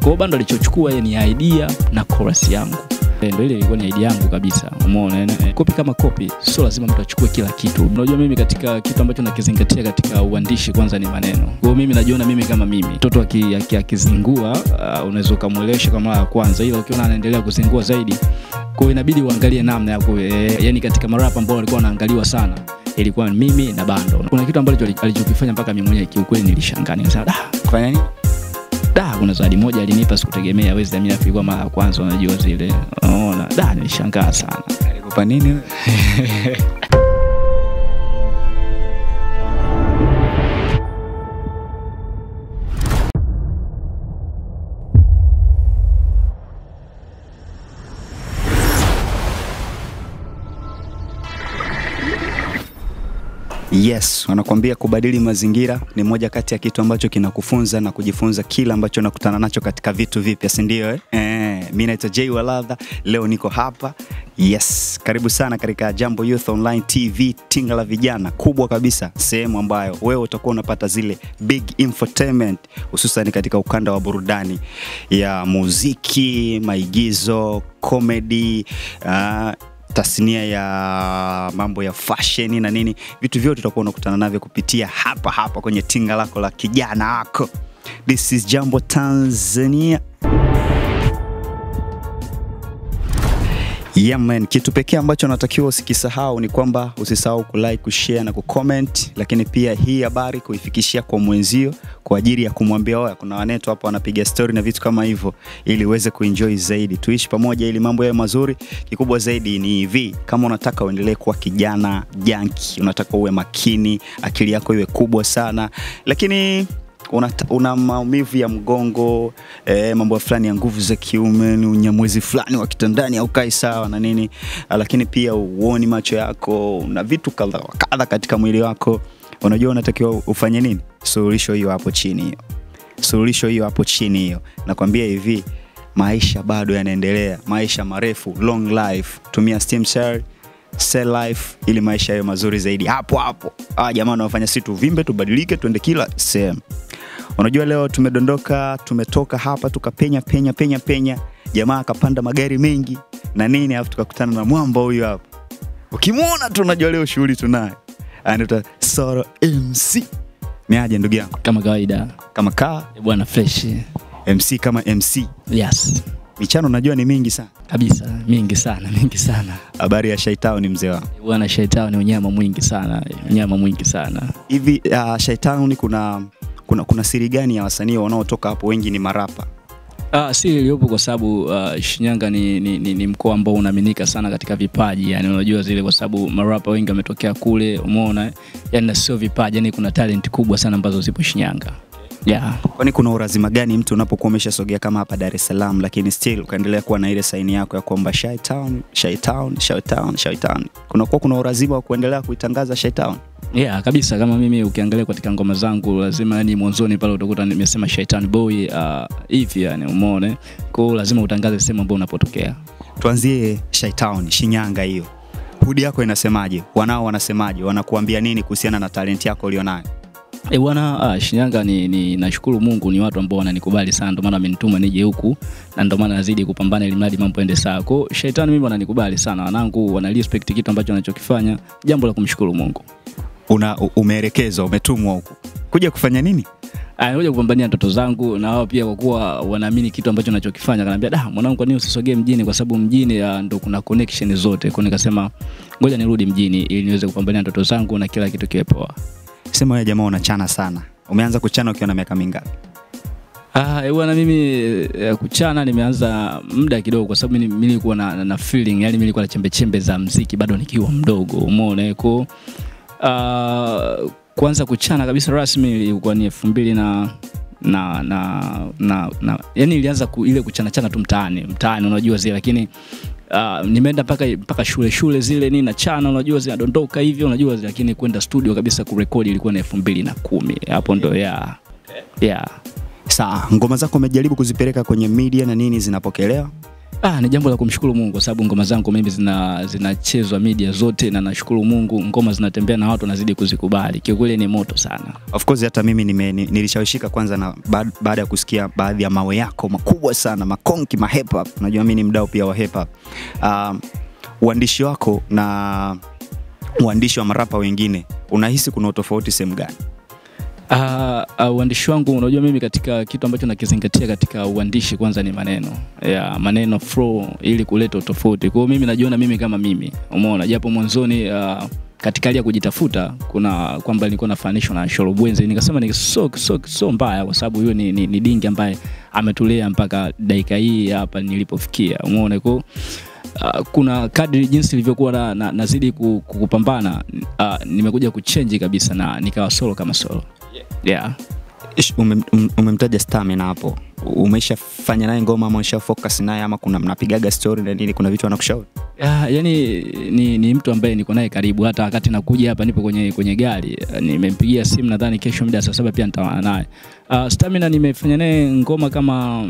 hiyo bando alichochukua yeye ni idea na chorus yangu Eh, ndo ile ilikuwa ni idea yangu kabisa umeona eh, eh, kopi kama kopi sio lazima mtu achukue kila kitu unajua mimi katika kitu ambacho nakizingatia katika uandishi kwanza ni maneno kwa hiyo mimi najiona mimi kama mimi mtoto aki- aki- akizingua uh, unaweza ukamwelewesha kwa mara ya kwanza ila ukiona anaendelea kuzingua zaidi kwa hiyo inabidi uangalie namna ya ku, eh, yani katika marapa ambao walikuwa wanaangaliwa sana ilikuwa ni mimi na bando kuna kitu ambacho ali- alichokifanya mpaka mimi mwenyewe kiukweli nilishangaa nikasema da Fanya nini? da kuna zawadi moja alinipa sikutegemea wezi amini ilikuwa mara ya kwanza unajua zile unaona da nilishangaa sana Alikupa nini? wewe? Yes, wanakuambia kubadili mazingira ni moja kati ya kitu ambacho kinakufunza na kujifunza kila ambacho nakutana nacho katika vitu vipya, si ndio? Eh? Eh, mi naitwa Jay Waladha, leo niko hapa. Yes, karibu sana katika Jambo Youth Online TV, tinga la vijana kubwa kabisa, sehemu ambayo wewe utakuwa unapata zile big infotainment, hususan katika ukanda wa burudani ya muziki, maigizo, comedy, uh, tasnia ya mambo ya fashion na nini, vitu vyote utakuwa unakutana navyo kupitia hapa hapa kwenye tinga lako la kijana wako. This is Jambo Tanzania. Yeah man, kitu pekee ambacho natakiwa usikisahau ni kwamba usisahau kulike, kushare na kucomment, lakini pia hii habari kuifikishia kwa mwenzio kwa ajili ya kumwambia oya, kuna wanetu hapa wanapiga story na vitu kama hivyo, ili uweze kuenjoy zaidi, tuishi pamoja ili mambo yawe mazuri. Kikubwa zaidi ni hivi, kama unataka uendelee kuwa kijana janki, unataka uwe makini, akili yako iwe kubwa sana, lakini una, una maumivu ya mgongo eh, mambo fulani ya nguvu za kiume, ni unyamwezi fulani wa kitandani haukai sawa na nini, ah, lakini pia uoni macho yako, una vitu kadha wa kadha katika mwili wako, unajua unatakiwa ufanye nini? Suluhisho hiyo hapo chini hiyo, suluhisho hiyo hapo chini hiyo. Nakwambia hivi, maisha bado yanaendelea, maisha marefu, long life. Tumia stem cell Sell life ili maisha yawe mazuri zaidi hapo hapo. Ah, jamaa wanafanya si tuvimbe, tubadilike, tuende kila sehemu. Unajua leo tumedondoka, tumetoka hapa tukapenya penya penya penya, jamaa akapanda magari mengi na nini, alafu tukakutana na mwamba huyu hapa. Ukimwona tu unajua leo shughuli tunayo. Anaitwa Soro MC. Ni aje ndugu yangu? kama kawaida Kama kaa Eh, bwana fresh MC kama MC. yes Michano najua ni mingi sana. kabisa mingi sana mingi sana Habari ya Shaitao ni mzee wangu. Eh, bwana shaitao ni unyama mwingi sana unyama mwingi sana hivi uh, Shaitown kuna kuna kuna siri gani ya wasanii wanaotoka hapo wengi ni marapa Ah, siri iliyopo kwa sababu uh, Shinyanga ni, ni, ni, ni mkoa ambao unaaminika sana katika vipaji yani, unajua zile, kwa sababu marapa wengi wametokea kule, umeona yani, na sio vipaji yani, kuna talent kubwa sana ambazo zipo Shinyanga yeah. kwani kuna urazima gani mtu unapokuwa umeshasogea kama hapa Dar es Salaam lakini still ukaendelea kuwa na ile saini yako ya kwamba Shaitown Shaitown Shaitown Shaitown kunakuwa kuna urazima wa kuendelea kuitangaza Shaitown Yeah, kabisa kama mimi ukiangalia katika ngoma zangu lazima yani mwanzoni pale utakuta nimesema Shaitan Boy uh, hivi yani umeona. Kwa hiyo lazima utangaze sehemu ambayo unapotokea. tuanzie Shaitown Shinyanga hiyo hudi yako inasemaje wanao wanasemaje wanakuambia nini kuhusiana na talent yako ulionayo Eh bwana, ah, Shinyanga ni, ni nashukuru Mungu ni watu ambao wananikubali sana, ndio maana amenituma nije huku na ndio maana nazidi kupambana ili mradi mambo ende sawa. Kwa hiyo Shaitan mimi wananikubali sana, wanangu wana respect kitu ambacho anachokifanya, jambo la kumshukuru Mungu. una u- umeelekezwa umetumwa huku kuja kufanya nini Anakuja kupambania ndoto zangu na wao pia kwa kuwa wanaamini kitu ambacho nachokifanya. Kanaambia, "Da, mwanangu kwa nini usisogee mjini kwa sababu mjini ah, ndo kuna connection zote." Kwa hiyo nikasema ngoja nirudi mjini ili niweze kupambania ndoto zangu na kila kitu kiwe poa. sema wewe jamaa unachana sana umeanza kuchana ukiwa na miaka mingapi Ah, eh, bwana mimi eh, kuchana nimeanza muda kidogo kwa sababu mimi mimi nilikuwa na, na, na feeling yani mimi nilikuwa na chembe chembe za mziki bado nikiwa mdogo, umeona eh, kwa ah, kuanza kuchana kabisa rasmi ilikuwa ni elfu mbili na na na na, na yani ilianza ku, ile kuchana chana tu mtaani mtaani unajua zile lakini Uh, nimeenda mpaka mpaka shule shule zile nini na chana unajua zinadondoka hivyo unajua zile, lakini kwenda studio kabisa kurekodi ilikuwa na elfu mbili na kumi hapo ndo ya yeah. Sawa, ngoma zako umejaribu kuzipeleka kwenye media na nini zinapokelewa? Ah, ni jambo la kumshukuru Mungu kwa sababu ngoma zangu mimi zina zinachezwa media zote na nashukuru Mungu ngoma zinatembea na watu wanazidi kuzikubali. Kiukweli ni moto sana. Of course hata mimi nime, ni- nilishawishika kwanza na baad- baada ya kusikia baadhi ya mawe yako makubwa sana makonki ma hip hop. Unajua mimi ni mdau pia wa hip hop. Um, uandishi wako na uandishi wa marapa wengine unahisi kuna utofauti sehemu gani? Ah, ah, uandishi wangu unajua mimi katika kitu ambacho nakizingatia katika uandishi kwanza ni maneno. Ya, maneno flow ili kuleta utofauti. Kwa hiyo mimi najiona mimi kama mimi. Umeona japo mwanzoni ah, katika hali ya kujitafuta kuna kwamba nilikuwa nafananishwa na Sholobwenzi nikasema ni so, so, so mbaya kwa sababu huyo ni, ni, ni dingi ambaye ametulea mpaka dakika hii hapa nilipofikia. Umeona kwa Uh, kuna kadri jinsi ilivyokuwa na, na, nazidi ku- ku- kupambana uh, nimekuja kuchenji kabisa na nikawa solo kama solo yeah. Ish, ume- um- Umemtaja Stamina hapo, umeshafanya naye ngoma ama umesha focus naye ama kuna mnapigaga story na nini, kuna vitu anakushauri? Ah, yani ni, ni mtu ambaye niko naye karibu hata wakati nakuja hapa nipo kwenye, kwenye gari Ah, nimempigia simu nadhani kesho muda saa saba pia nitawana naye uh, Stamina nimefanya naye ngoma kama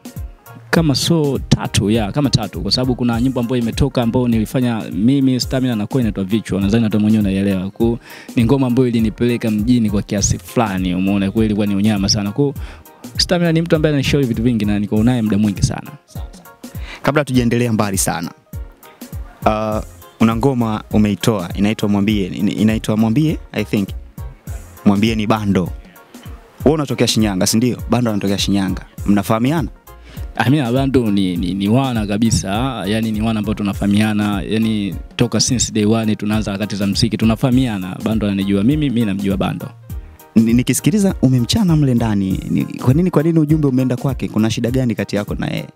kama so tatu ya kama tatu kwa sababu kuna nyimbo ambayo imetoka ambayo nilifanya mimi Stamina na kwa inaitwa vichwa nadhani hata mwenyewe unaielewa kwa ni ngoma ambayo ilinipeleka mjini kwa kiasi fulani umeona kweli ilikuwa ni unyama sana kwa Stamina ni mtu ambaye ananishauri vitu vingi na niko naye muda mwingi sana Kabla tujaendelea mbali sana, uh, una ngoma umeitoa inaitwa Mwambie, ina- inaitwa Mwambie I think, Mwambie ni Bando. Wewe unatokea Shinyanga, si ndio? Bando anatokea Shinyanga, mnafahamiana? Amina Bando ni, ni, ni wana kabisa, yani ni wana ambao tunafahamiana, yani toka since day one tunaanza harakati za mziki tunafahamiana. Bando ananijua mimi, mimi namjua Bando. Ni- Nikisikiliza umemchana mle ndani, ni- kwa nini kwa nini ujumbe umeenda kwake? Kuna shida gani kati yako na yeye?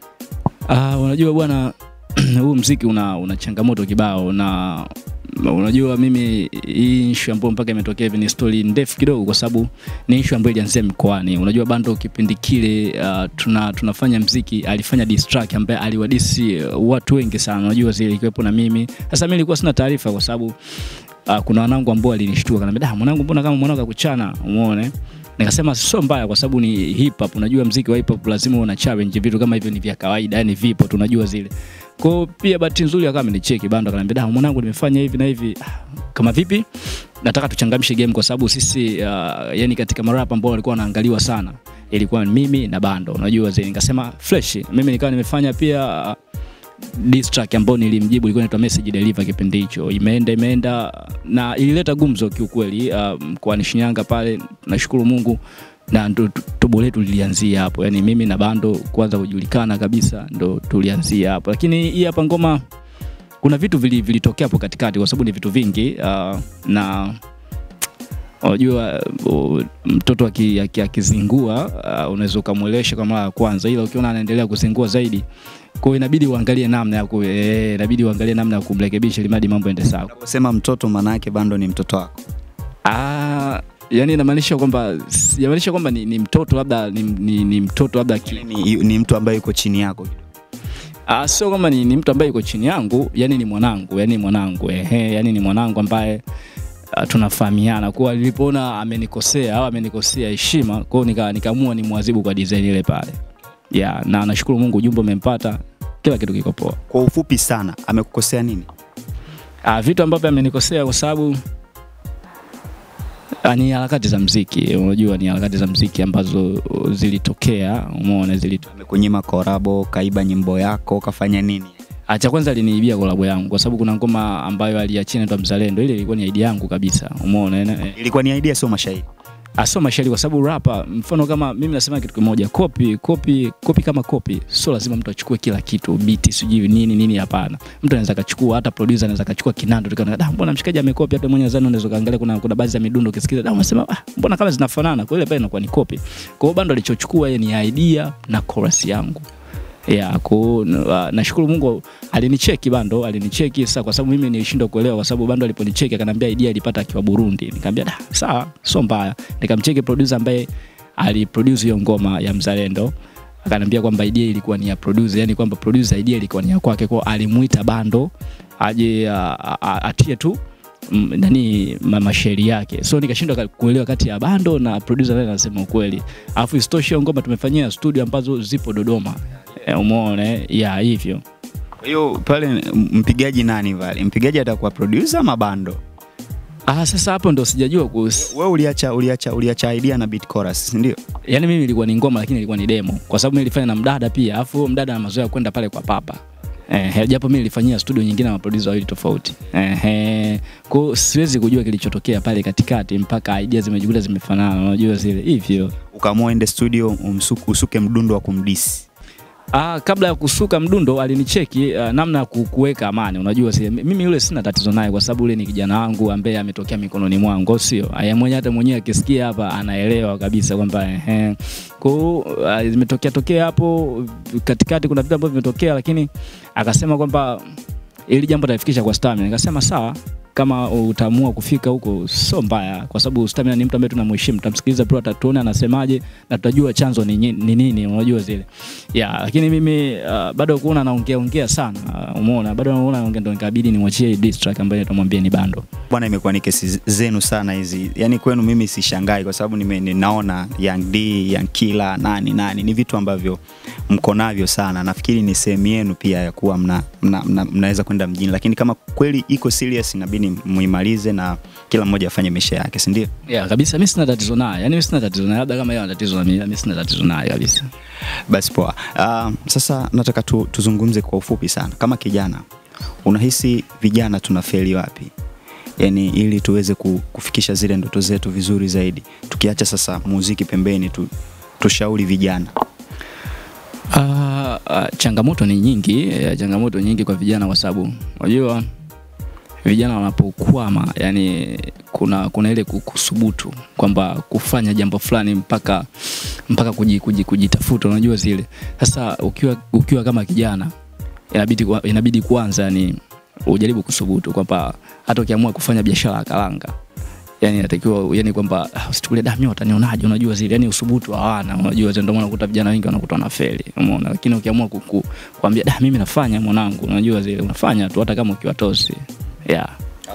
Ah, unajua bwana huu mziki una, una changamoto kibao na unajua mimi hii issue ambayo mpaka imetokea hivi ni story ndefu kidogo, kwa sababu ni issue ambayo ilianzia mkoani. Unajua Bando kipindi kile uh, tuna, tunafanya mziki, alifanya diss track ambaye aliwadisi uh, watu wengi sana, unajua zile ikiwepo na mimi. Sasa mimi nilikuwa sina taarifa kwa sababu uh, kuna wanangu ambao walinishtua kanambia, da mwanangu, mbona kama mwanangu akuchana, umeone nikasema sio mbaya kwa sababu ni hip hop. Unajua mziki wa hip hop lazima una challenge, vitu kama hivyo ni vya kawaida, yani vipo, tunajua zile. Kwa hiyo pia bahati nzuri akawa amenicheki Bando, akaniambia da, mwanangu, nimefanya hivi na hivi. Ah, Kama vipi? Nataka tuchangamshe game kwa sababu sisi uh, yani katika marapa ambao walikuwa wanaangaliwa sana ilikuwa ni mimi na Bando, unajua zile. Nikasema fresh, mimi nikawa nimefanya pia uh, diss track ambayo nilimjibu ilikuwa inaitwa message deliver kipindi hicho imeenda imeenda na ilileta gumzo kiukweli uh, mkoani Shinyanga pale nashukuru Mungu na ndo tu- tobo letu lilianzia hapo yani mimi na Bando kwanza kujulikana kabisa ndo tulianzia hapo lakini hii hapa ngoma kuna vitu vili- vilitokea hapo katikati kwa sababu ni vitu vingi uh, na unajua uh, mtoto aki- aki- akizingua uh, unaweza ukamwelewesha kwa mara ya kwanza ila ukiona anaendelea kuzingua zaidi kwa hiyo inabidi uangalie namna ya ku, eh, inabidi uangalie namna ya kumrekebisha ili mradi mambo ende sawa. Unaposema mtoto, maana yake Bando ni mtoto wako. Ah, yani inamaanisha kwamba inamaanisha kwamba ni, ni mtoto labda ni, ni, ni mtoto labda ki, Ni, ni mtu ambaye yuko chini yako. ah, sio kwamba ni, ni mtu ambaye yuko chini yangu, yani ni mwanangu, yani ni mwanangu ehe, yani ni mwanangu ambaye uh, tunafahamiana kwa nilipoona amenikosea au amenikosea heshima, kwa hiyo nika, nikaamua ni mwazibu kwa design ile pale. Yeah, na nashukuru Mungu ujumbe umempata, kila kitu kiko poa. Kwa ufupi sana, amekukosea nini? Ah, vitu ambavyo amenikosea kwa sababu ah, ni harakati za mziki. Unajua ni harakati za mziki ambazo zilitokea, umeona zilitokea. Amekunyima korabo, kaiba nyimbo yako, kafanya nini? Ah, cha kwanza aliniibia kolabo yangu kwa sababu kuna ngoma ambayo aliachia inaitwa Mzalendo. Ile ilikuwa ni idea yangu kabisa, umeona eh, Ilikuwa ni idea, sio mashahidi. asio mashairi kwa sababu rapa, mfano kama mimi nasema kitu kimoja, kopi kopi kopi kama kopi, sio lazima mtu achukue kila kitu, beat sijui nini nini, hapana. Mtu anaweza kachukua, hata producer anaweza kachukua kinando, tukaona da, mbona mshikaji amekopi, hata mwenyewe zani unaweza kaangalia, kuna kuna baadhi ya midundo ukisikiza, da, unasema ah, mbona kama zinafanana, kwa ile pale inakuwa ni kopi. Kwa hiyo bando alichochukua yeye ni idea na chorus yangu ya ku uh, nashukuru Mungu alinicheki Bando, alinicheki sasa, kwa sababu mimi nilishindwa kuelewa, kwa sababu Bando aliponicheki akaniambia idea ilipata akiwa Burundi. Nikamwambia da, sawa, sio mbaya. Nikamcheki producer ambaye aliproduce hiyo ngoma ya Mzalendo, akaniambia kwamba idea ilikuwa ni ya producer, yani kwamba producer idea ilikuwa ni ya kwake, kwa hiyo alimuita Bando aje uh, uh, atie tu mm, nani ma- mashairi yake so nikashindwa ka- kuelewa kati ya bando na producer naye anasema ukweli alafu isitoshe hiyo ngoma tumefanyia studio ambazo zipo dodoma Eh, umeona eh? ya hivyo Kwa hiyo pale m- mpigaji nani pale? Mpigaji atakuwa producer ama bando? ah, sasa hapo ndo sijajua kuhusu Wewe uliacha uliacha uliacha idea na beat chorus, si ndio? yani mimi ilikuwa ni ngoma lakini ilikuwa ni demo kwa sababu mimi nilifanya na mdada pia alafu huyo mdada ana mazoea kwenda pale kwa papa Eh, japo mimi nilifanyia studio nyingine na maproducer wawili tofauti. Eh, kwa hiyo siwezi kujua kilichotokea pale katikati mpaka idea zimejikuta zimefanana, unajua zile hivyo. Ukaamua ende studio umsuku, usuke mdundo wa kumdisi. Ah, kabla ya kusuka mdundo alinicheki uh, namna ya ku- kuweka amani. Unajua si mimi yule sina tatizo naye kwa sababu yule ni kijana wangu ambaye ametokea mikononi mwangu, au sio? Aya mwenyewe hata mwenyewe akisikia hapa anaelewa kabisa kwamba ehe. Kwa hiyo uh, zimetokea tokea hapo katikati kuna vitu ambavyo vimetokea, lakini akasema kwamba ili jambo talifikisha kwa Stamina. Nikasema sawa, kama utaamua kufika huko sio mbaya, kwa sababu Stamina ni mtu ambaye tunamheshimu, tutamsikiliza bro, atatuona anasemaje na tutajua chanzo ni nyi- ni nini, unajua zile ya lakini mimi uh, bado kuona naongea ongea sana uh, umeona bado naona naongea ndo nikabidi nimwachie hii diss track ambayo nitamwambia ni bando Bwana, imekuwa ni kesi zenu sana hizi, yaani kwenu mimi sishangai kwa sababu nime- ninaona Young D, Young Killer, nani nani, ni vitu ambavyo mko navyo sana. Nafikiri ni sehemu yenu pia ya kuwa mna, mna, mna, mnaweza kwenda mjini, lakini kama kweli iko serious, inabidi muimalize na kila mmoja afanye maisha yake, si ndio? yeah, kabisa mi sina tatizo naye yani mi sina tatizo naye labda kama yeye ana tatizo na mimi mi sina tatizo naye kabisa Basi poa. Uh, sasa nataka tu, tuzungumze kwa ufupi sana. Kama kijana, unahisi vijana tunafeli wapi? Yaani ili tuweze ku- kufikisha zile ndoto zetu vizuri zaidi, tukiacha sasa muziki pembeni tu, tushauri vijana. Uh, uh, changamoto ni nyingi uh, changamoto nyingi kwa vijana kwa sababu unajua vijana wanapokwama yani kuna kuna ile ku- kusubutu kwamba kufanya jambo fulani mpaka mpaka kuji, kuji, kujitafuta unajua zile sasa ukiwa ukiwa kama kijana inabidi kwa- inabidi kwanza yani ujaribu kusubutu kwamba hata ukiamua kufanya biashara ya karanga yani inatakiwa yani kwamba ah, usichukulie da mimi watanionaje unajua zile yani usubutu hawana unajua zile ndio maana unakuta vijana wengi wanakuta wanafeli umeona lakini ukiamua kuku, kuambia da mimi nafanya mwanangu unajua zile unafanya tu hata kama ukiwa tosi yeah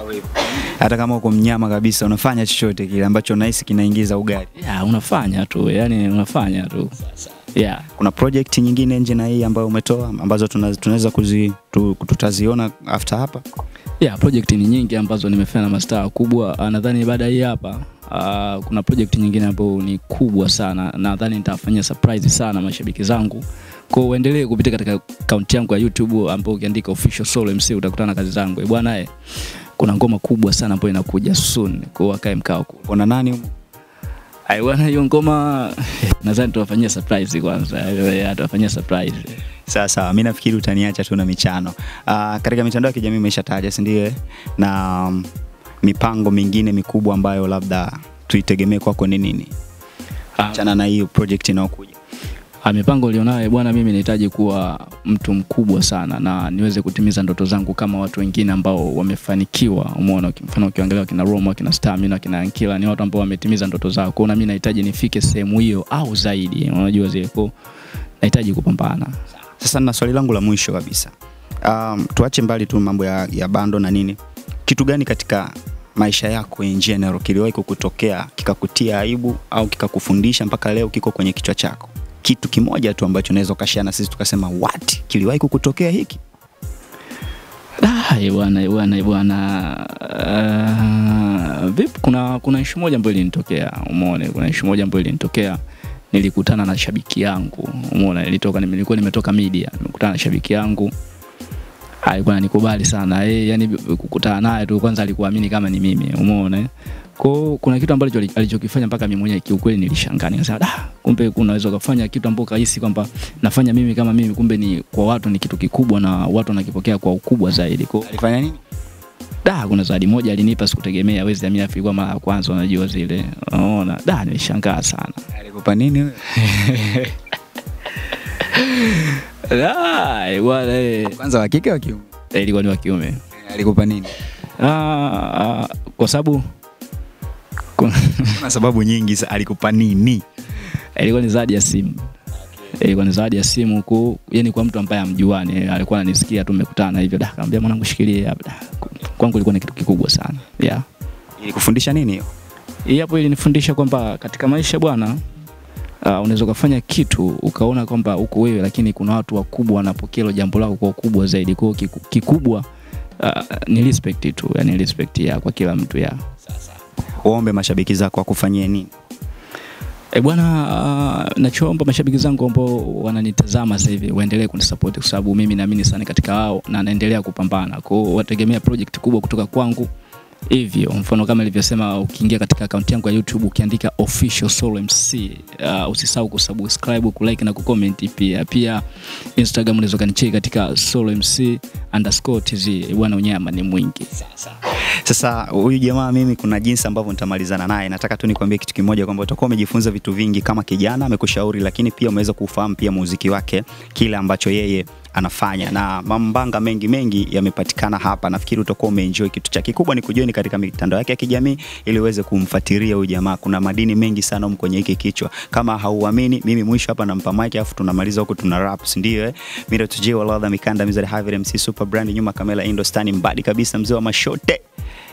Hata kama uko mnyama kabisa, unafanya chochote kile ambacho unahisi kinaingiza ugali. yeah unafanya tu yani unafanya tu yeah Kuna project nyingine nje na hii ambayo umetoa ambazo tuna- tunaweza kuzi tu, tutaziona after hapa? yeah project ni nyingi ambazo nimefanya na mastaa wakubwa Ah, nadhani baada ya hii hapa uh, kuna project nyingine ambayo ni kubwa sana nadhani nitawafanyia surprise sana mashabiki zangu kwa uendelee kupitia katika akaunti yangu ya youtube ambao ukiandika official soul mc utakutana na kazi zangu Eh, bwana eh kuna ngoma kubwa sana ambayo inakuja soon kwa hiyo wakae mkao ku Kuna nani humo? ai bwana hiyo ngoma nadhani tuwafanyia surprise kwanza Eh, tuwafanyia surprise Sawa sawa, mi nafikiri utaniacha tu na michano. Uh, katika mitandao ya kijamii umeshataja, si ndio? eh? Na um, mipango mingine mikubwa ambayo labda tuitegemee kwako ni nini? Ah, Achana na hiyo project inayokuja. Ah, mipango ulionayo bwana, mimi nahitaji kuwa mtu mkubwa sana na niweze kutimiza ndoto zangu kama watu wengine ambao wamefanikiwa. Umeona, mfano ukiangalia kina Roma, kina Stamina, kina Ankila ni watu ambao wametimiza ndoto zao. Kwa hiyo na mimi nahitaji nifike sehemu hiyo au zaidi, unajua zile. Kwa hiyo nahitaji kupambana. Sasa na swali langu la mwisho kabisa, um, tuache mbali tu mambo ya, ya bando na nini, kitu gani katika maisha yako in general kiliwahi kukutokea kikakutia aibu au kikakufundisha mpaka leo kiko kwenye kichwa chako? Kitu kimoja tu ambacho unaweza ukashare na sisi tukasema what, kiliwahi kukutokea hiki? Ah, eh, bwana, eh, bwana, eh, bwana. Uh, vipi kuna kuna issue moja ambayo ilinitokea. Umeona, kuna issue moja ambayo ilinitokea. Nilikutana na shabiki yangu. Umeona, nilitoka nilikuwa nimetoka media, nimekutana na shabiki yangu. Alikuwa ananikubali sana. Eh, yani kukutana naye tu kwanza alikuamini kama ni mimi. Umeona? eh? Kwa hiyo kuna kitu ambacho ali- alichokifanya mpaka mimi mwenyewe kiukweli nilishangaa. Nikasema, "Da, kumbe unaweza kufanya kitu ambacho kahisi kwamba nafanya mimi kama mimi, kumbe ni kwa watu ni kitu kikubwa na watu wanakipokea kwa ukubwa zaidi." Kwa hiyo Alifanya nini? da kuna zawadi moja alinipa sikutegemea wezi amini ilikuwa mara ya kwanza unajua zile unaona da nilishangaa sana Alikupa nini wewe? Da, eh, bwana eh, Kwanza wa kike wa kiume? eh, ilikuwa ni wa kiume Alikupa nini? Ah, ah, kwa sababu kuna- Kuna sababu nyingi. sa- Alikupa nini? ilikuwa ni zawadi ya simu ilikuwa ni zawadi ya simu huku yani kwa mtu ambaye amjuani eh, alikuwa ananisikia tu mmekutana hivyo da kaambia mwanangu shikilie hapa Da, kwangu ilikuwa ni kitu kikubwa sana yeah Ilikufundisha nini hiyo? hii hapo ilinifundisha kwamba katika maisha bwana uh, unaweza ukafanya kitu ukaona kwamba uko wewe, lakini kuna watu wakubwa wanapokea hilo jambo lako kwa ukubwa zaidi. Kwa hiyo kiku, kikubwa uh, ni respect tu, yani respect ya kwa kila mtu ya Waombe mashabiki zako wakufanyie nini? E bwana, uh, nachoomba mashabiki zangu ambao wananitazama sasa hivi waendelee kunisupport kwa sababu mimi naamini sana katika wao na naendelea kupambana. Kwa hiyo wategemea project kubwa kutoka kwangu. Hivyo mfano kama nilivyosema, ukiingia katika akaunti yangu ya YouTube ukiandika official Solo MC, uh, usisahau kusubscribe, kulike na kucomment pia. Pia Instagram unaweza kanicheki katika Solo MC underscore tz. Bwana, unyama ni mwingi. Sasa huyu jamaa mimi, kuna jinsi ambavyo nitamalizana naye. Nataka tu nikwambie kitu kimoja kwamba utakuwa umejifunza vitu vingi kama kijana, amekushauri, lakini pia umeweza kufahamu pia muziki wake, kile ambacho yeye anafanya na mambanga mengi mengi yamepatikana hapa. Nafikiri utakuwa umeenjoy kitu cha kikubwa ni kujoin katika mitandao yake ya kijamii ili uweze kumfuatilia huyu jamaa. Kuna madini mengi sana humu kwenye hiki kichwa. Kama hauamini, mimi mwisho hapa nampa mic afu tunamaliza huko tuna rap, si ndio eh? Mira tuje wala dha mikanda mizari Harvey MC Super Brand nyuma kamera Indostani mbadi kabisa mzee wa mashote.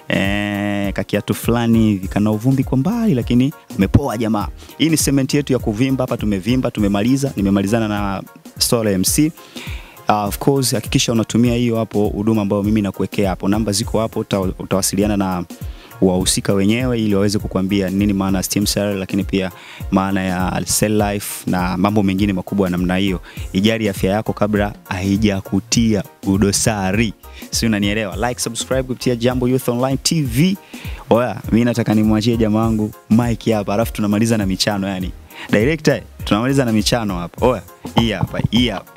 Eh, kakiatu fulani hivi kana uvumbi kwa mbali lakini amepoa jamaa. Hii ni segment yetu ya kuvimba hapa, tumevimba, tumemaliza. Nimemalizana na Solo MC. Uh, of course hakikisha unatumia hiyo hapo huduma ambayo mimi nakuwekea hapo, namba ziko hapo, uta, utawasiliana na wahusika wenyewe ili waweze kukuambia nini maana ya Steam Cell, lakini pia maana ya Cell Life na mambo mengine makubwa ya namna hiyo. Ijali afya yako kabla haijakutia udosari, si unanielewa? Like, subscribe kupitia Jambo Youth Online TV. Oya, mimi nataka nimwachie jamaa wangu Mike hapa, alafu tunamaliza na michano yani. Director, tunamaliza na michano hapa. Oya, hii hapa, hii hapa.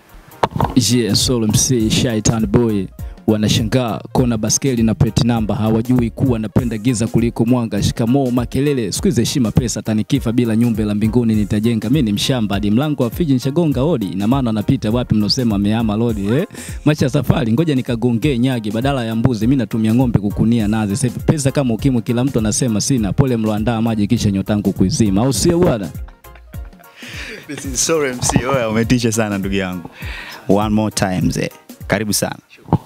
Yeah, Solo MC Shaitan Boy wanashangaa kona baskeli na plate number, hawajui kuwa napenda giza kuliko mwanga. Shikamoo makelele, siku hizi heshima pesa, tanikifa bila nyumba la mbinguni nitajenga. Mimi ni mshamba hadi mlango wa Fiji nishagonga hodi, ina maana anapita wapi mnosema amehama lodi eh? Macha safari, ngoja nikagongee nyagi badala ya mbuzi, mimi natumia ng'ombe kukunia nazi. Sasa hivi pesa kama ukimwi, kila mtu anasema sina. Pole mloandaa maji kisha nyotangu kuizima, au sio bwana? This is Solo MC. Oya, umetisha sana ndugu yangu. One more time mzee. Karibu sana.